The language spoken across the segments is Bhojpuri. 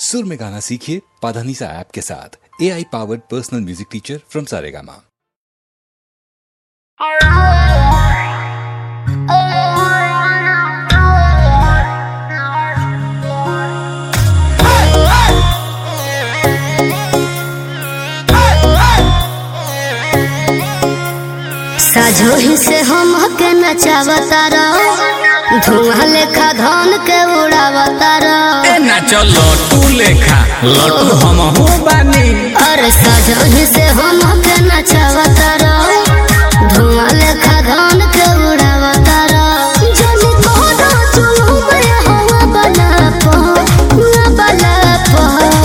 सुर में गाना सीखिए पाधानीसा ऐप के साथ A I powered personal music teacher from Saregama साझो ही से हम के नचावता रहो धुआं लेखा धन के उड़ावता रहो ए नाचो लटू लेखा लटू हम हो बानी अरे साझो ही से हम के नचावता रहो धुआं लेखा धन के उड़ावता रहो जनी कोनो चुलू में हवा बना पो ना बना पो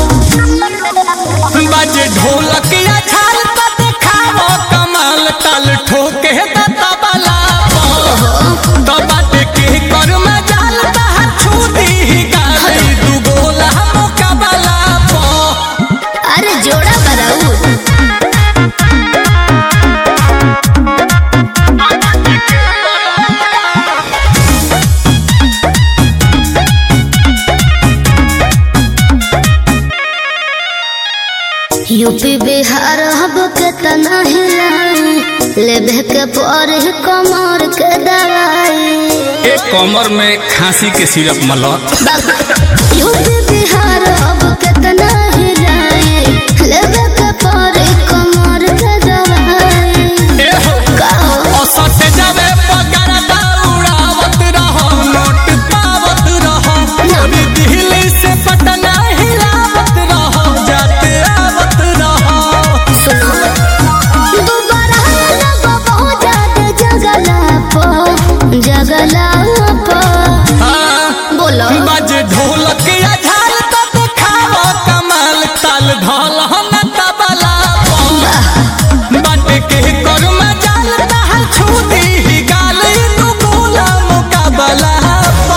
बाजे ढोलक या झाल त देखावो कमाल ताल ठोके त तबला तो बाटे के कर में जाल त छूदी गाली दू गोला मुकाबला पो अरे जोड़ा बराऊ यूपी बिहार हब के तना हिलाई लेबे के पर कमर के दवाई ए कमर में खांसी के सिरप मला यूपी बिहार हब के तना हिलाई लेबे के पर कमर के दवाई ए हो गाओ औसत जावे पगार दौड़ावत रहो नोट पावत रहो और दिल्ली से पटना हिलावत रहो जाते आवत रहो सुनो दोबारा लगो बहुत ज्यादा जगला पो जगला पो हाँ, बोलो बाजे ढोलक या झाल तो दिखावो कमाल ताल ढोल हम तबला पो। बाटे के कर में जाल दहल छूदी ही गाल तू गोला मुकाबला पो।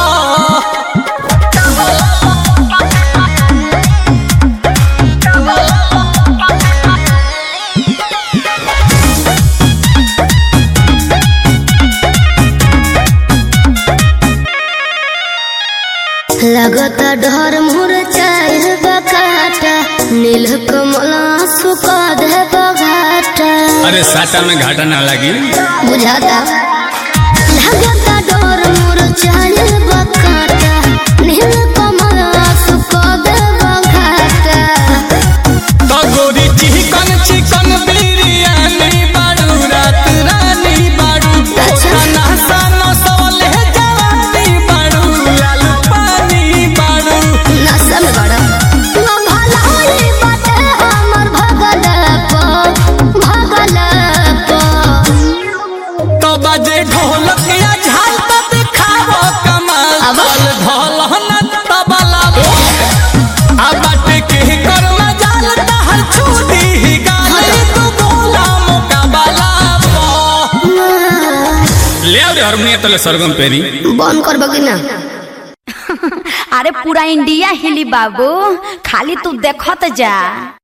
लगता डर मुर चाहे बकाटा नील कमला सुखा दे बघाटा अरे साटा में घाटा ना लगी बुझाता लगता डर मुर चाहे बकाटा नील कमला सुखा दे बघाटा तो गोरी चिकन चिकन बिरयानी बाड़ू रात रानी बाड़ू अच्छा। खाना सानो सोले जवानी बाड़ू लाल पानी बाड़ू नशा में बड़ा ना भलाई बाटे हमर भगल पो भगल पो तो बजे ढोलक या झाल तो दिखावो कमाल अब? तल ढोल न तबला आ बाटे के कर में जाल दहल छूटी ही गाली तू गोला मुकाबला पो। ले आओ रे हारमोनियम तले सरगम पेरी बंद करबो कि ना अरे पूरा इंडिया हिली बाबू खाली तू देखत जा